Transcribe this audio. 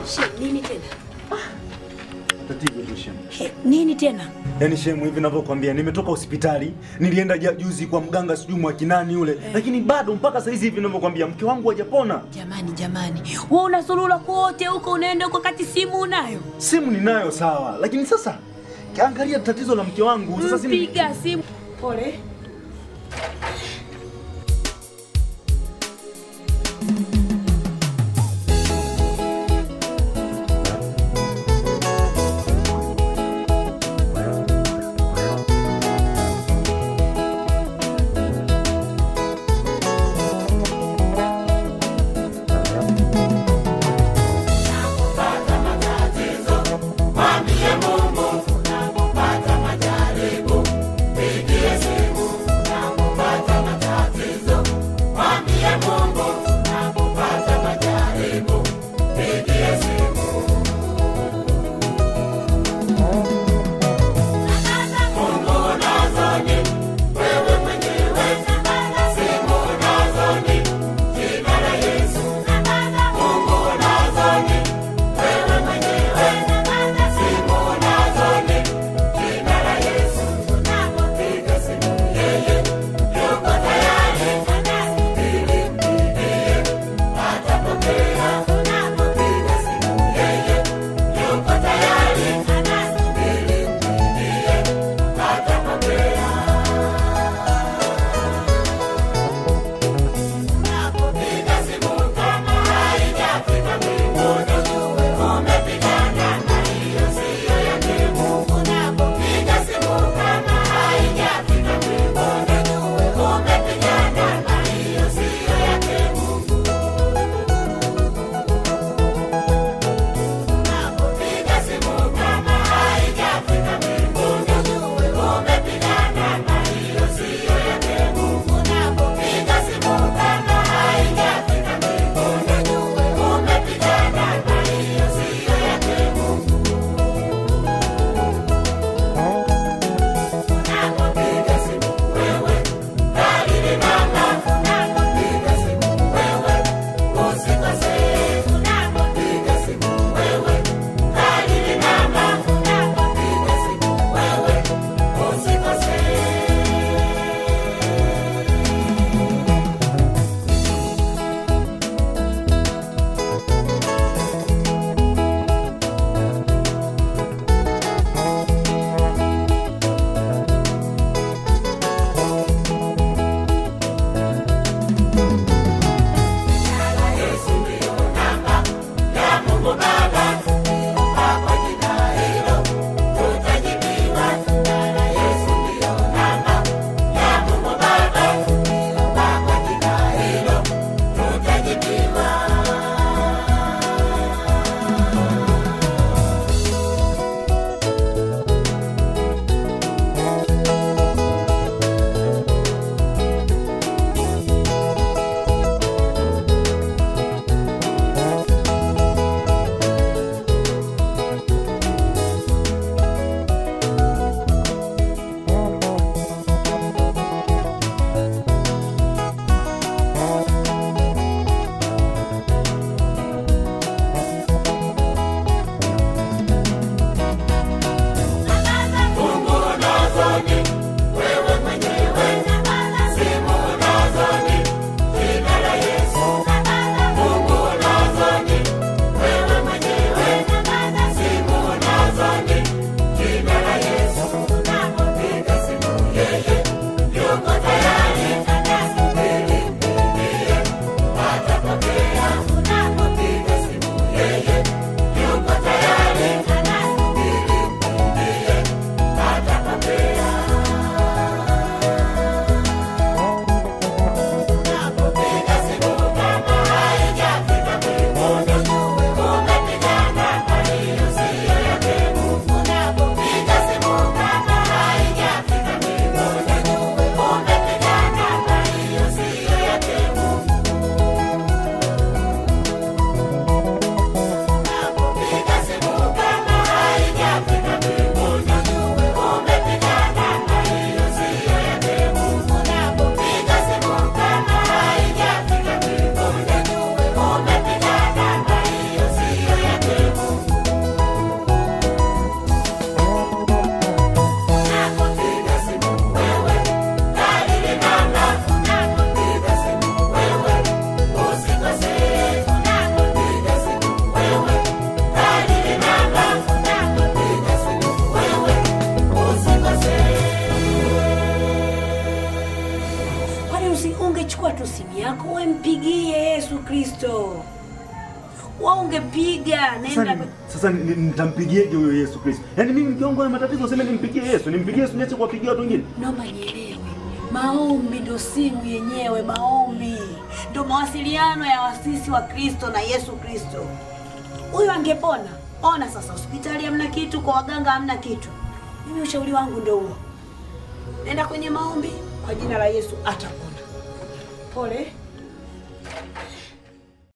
She, nini tena? Tatizo tu shemu. He, nini tena? Yaani shemu, hivi ninavyokuambia, nimetoka hospitali, nilienda ja- juzi kwa mganga sijui mwakinani yule, lakini bado mpaka saa hizi hivi ninavyokuambia, mke wangu hajapona. Jamani, jamani, wewe unasulula kote huko, unaenda huko kati simu unayo? Simu ninayo sawa, lakini sasa angalia tatizo la mke wangu sasa. si- Mpiga simu. Pole. Unapopata majaribu, pigie simu. Unapopata Kristo. Wewe ungepiga Sasa nenda ni- Sasa ni- ni- nitampigieje huyo Yesu Kristo? Yaani mimi mke wangu ana matatizo, useme nimpigie Yesu, nimpigie Yesu niache kuwapigia watu wengine. Naomba nielewe, maombi ndo simu yenyewe. Maombi ndo mawasiliano ya wasisi wa Kristo na Yesu Kristo. Huyu angepona. Ona sasa, hospitali hamna kitu, kwa waganga hamna kitu. Mimi ushauri wangu ndo huo, nenda kwenye maombi, kwa jina la Yesu atapona. Pole.